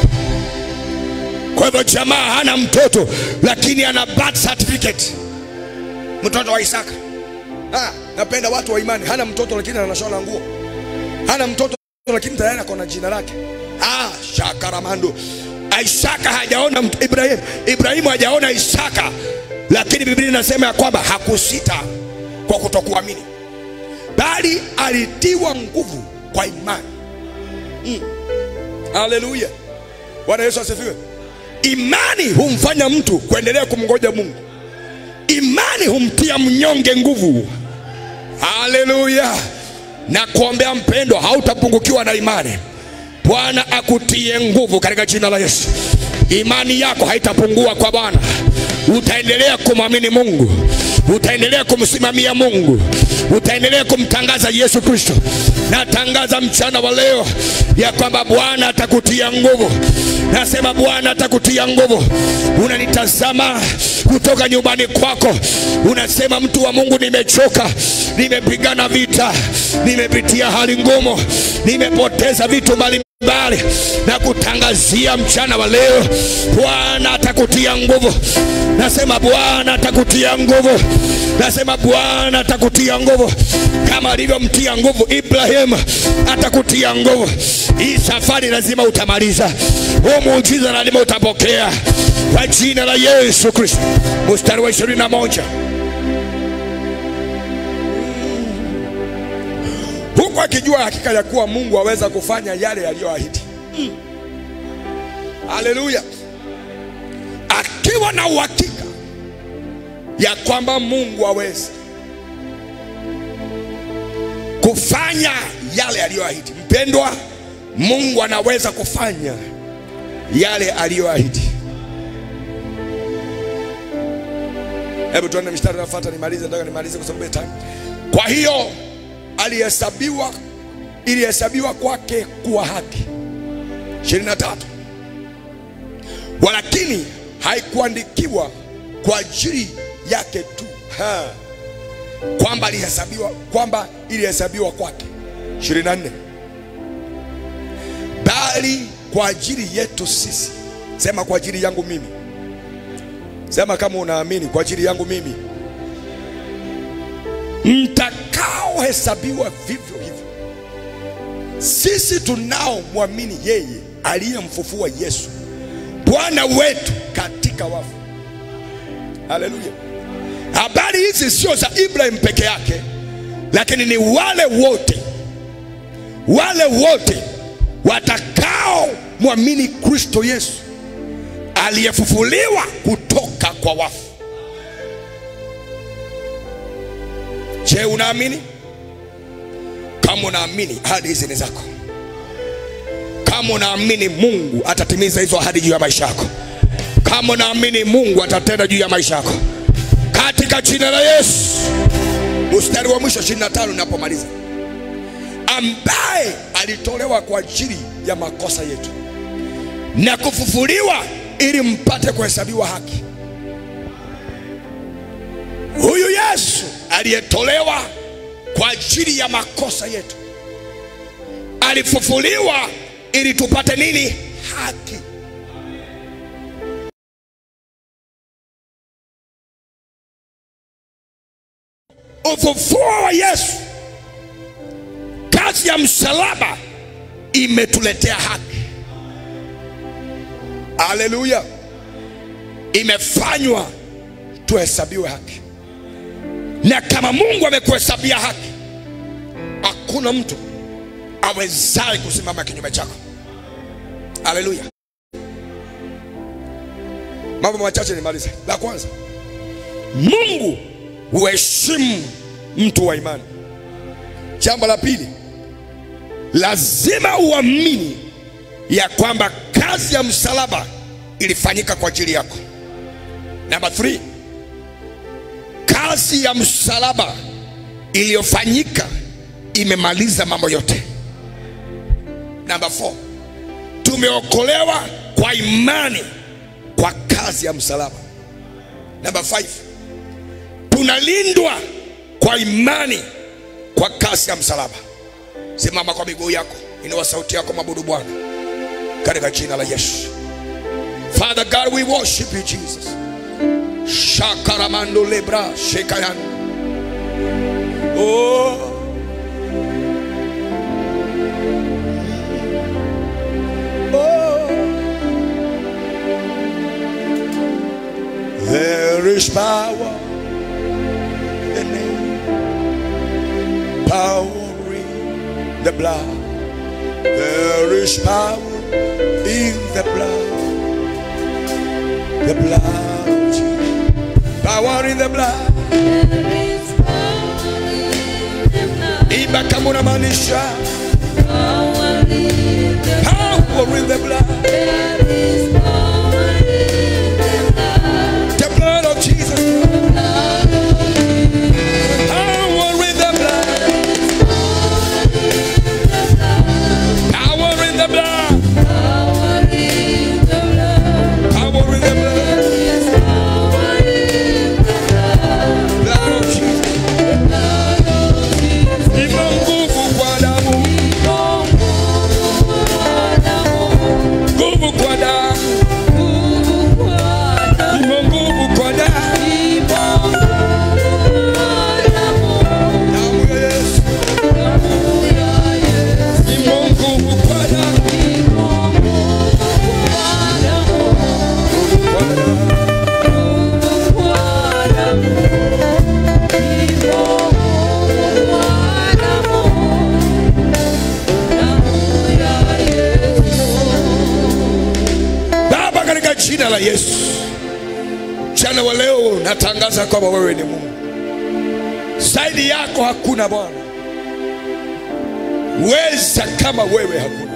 Kwa hivyo jamaa hana mtoto lakini ana birth certificate, mtoto wa Isaka. Ha, napenda watu wa imani. Hana mtoto lakini anashona nguo, hana mtoto lakini tayari ako na jina lake. Ah, shakaramando. Isaka hajaona mt- Ibrahim, Ibrahimu hajaona Isaka, lakini Biblia inasema ya kwamba hakusita kwa kutokuamini, bali alitiwa nguvu kwa imani. Mm. Haleluya, Bwana Yesu asifiwe. Imani humfanya mtu kuendelea kumngoja Mungu. Imani humtia mnyonge nguvu. Haleluya! Na kuombea mpendwa, hautapungukiwa na imani. Bwana akutie nguvu katika jina la Yesu. Imani yako haitapungua kwa Bwana. Utaendelea kumwamini Mungu, utaendelea kumsimamia Mungu, utaendelea kumtangaza Yesu Kristo. Natangaza mchana wa leo ya kwamba Bwana atakutia nguvu. Nasema Bwana atakutia nguvu. Unanitazama kutoka nyumbani kwako, unasema mtu wa Mungu, nimechoka, nimepigana vita, nimepitia hali ngumu, nimepoteza vitu mbalimbali mbali na kutangazia mchana wa leo, Bwana atakutia nguvu. Nasema Bwana atakutia nguvu, nasema Bwana atakutia nguvu kama alivyomtia nguvu Ibrahim, atakutia nguvu. Hii safari lazima utamaliza, huu muujiza lazima utapokea kwa jina la Yesu Kristo. Mstari wa ishirini na moja huku akijua hakika ya kuwa Mungu aweza kufanya yale yaliyoahidi. Haleluya! akiwa na uhakika ya kwamba Mungu aweza kufanya yale aliyoahidi. Mpendwa, Mungu anaweza kufanya yale aliyoahidi. Hebu tuende mstari unaofuata, nimalize, nataka nimalize kwa sababu ya time. Kwa hiyo alihesabiwa, ilihesabiwa kwake kuwa haki. 23 walakini haikuandikiwa kwa ajili yake tu ha. kwamba alihesabiwa kwamba ilihesabiwa kwake 24 bali kwa ajili yetu sisi. Sema kwa ajili yangu mimi. Sema kama unaamini, kwa ajili yangu mimi, mtakaohesabiwa vivyo hivyo. Sisi tunaomwamini yeye aliyemfufua Yesu Bwana wetu katika wafu. Haleluya! Habari hizi sio za Ibrahim peke yake, lakini ni wale wote, wale wote watakao mwamini Kristo Yesu aliyefufuliwa kutoka kwa wafu. Je, unaamini? Kama unaamini, ahadi hizi ni zako. Kama unaamini Mungu atatimiza hizo ahadi juu ya maisha yako, kama unaamini Mungu atatenda juu ya maisha yako, katika jina la Yesu. Mstari wa mwisho 25 ninapomaliza, ambaye alitolewa kwa ajili ya makosa yetu na kufufuliwa ili mpate kuhesabiwa haki. Huyu Yesu aliyetolewa kwa ajili ya makosa yetu alifufuliwa ili tupate nini haki ufufuo wa yesu kazi ya msalaba imetuletea haki haleluya imefanywa tuhesabiwe haki na kama mungu amekuhesabia haki hakuna mtu awezaye kusimama kinyume chako haleluya mambo machache nimalize la kwanza mungu huheshimu mtu wa imani jambo la pili lazima uamini ya kwamba kazi ya msalaba ilifanyika kwa ajili yako namba 3 kazi ya msalaba iliyofanyika imemaliza mambo yote namba 4 tumeokolewa kwa imani kwa kazi ya msalaba namba 5 tunalindwa kwa imani kwa kazi ya msalaba simama kwa miguu yako inua sauti yako mabudu bwana katika jina la yesu father god we worship you jesus shakaramando lebra shekayan oh. Oh. There is power in the name, power in the blood. There is power in the blood, the blood. of Jesus. Power in the blood. Iba kama unamaanisha power in the blood, the blood of Jesus. Power in the blood, power in the blood, power in the blood, blood of Jesus. Ina nguvu kwa damu, nguvu kwa damu, ina nguvu kwa damu, damu ya Yesu. Ina nguvu kwa damu, kwa damu. Baba, katika jina la Yesu, mchana wa leo natangaza kwamba wewe ni Mungu, zaidi yako hakuna Bwana, weza kama wewe hakuna.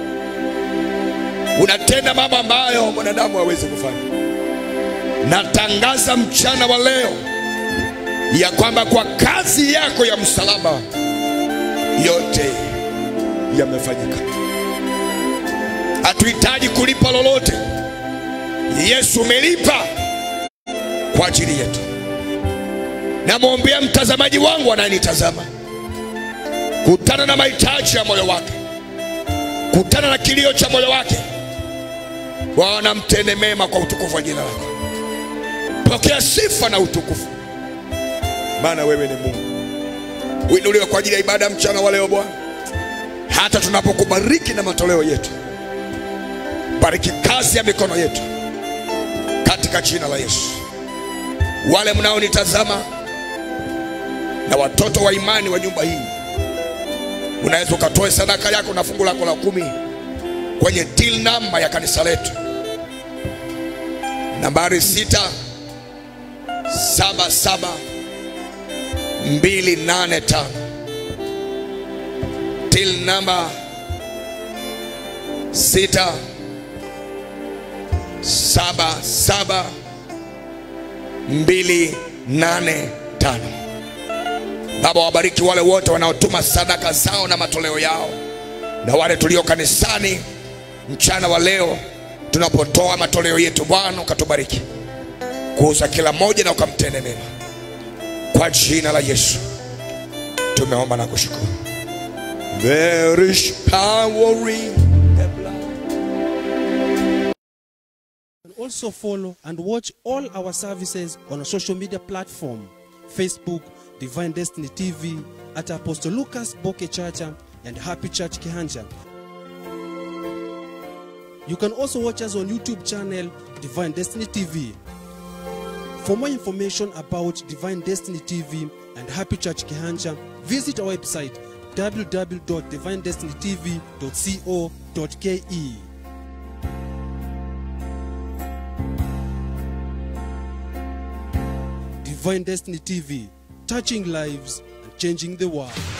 Unatenda mambo ambayo mwanadamu hawezi kufanya. Natangaza mchana wa leo ya kwamba kwa kazi yako ya msalaba yote yamefanyika hatuhitaji kulipa lolote. Yesu umelipa kwa ajili yetu. Namwombea mtazamaji wangu anayenitazama, kutana na mahitaji ya moyo wake, kutana na kilio cha moyo wake. Bwana, mtende mema kwa utukufu wa jina lako. Pokea sifa na utukufu, maana wewe ni Mungu. Uinuliwe kwa ajili ya ibada ya mchana wa leo Bwana, hata tunapokubariki na matoleo yetu bariki kazi ya mikono yetu katika jina la Yesu. Wale mnaonitazama na watoto wa imani wa nyumba hii, unaweza ukatoe sadaka yako na fungu lako la kumi kwenye till namba ya kanisa letu, nambari sita saba saba mbili nane tano till namba sita saba saba mbili nane tano. Baba, wabariki wale wote wanaotuma sadaka zao na matoleo yao, na wale tulio kanisani mchana wa leo tunapotoa matoleo yetu. Bwana ukatubariki kuuza kila moja na ukamtende mema, kwa jina la Yesu tumeomba na kushukuru, There is power in the blood. You can also follow and watch all our services on our social media platform Facebook, Divine Destiny TV, at Apostle Lucas Boke Chacha and Happy Church Kihanja. You can also watch us on YouTube channel Divine Destiny TV. For more information about Divine Destiny TV and Happy Church Kihanja, visit our website www.divinedestinytv.co.ke. Divine Destiny TV, touching lives and changing the world.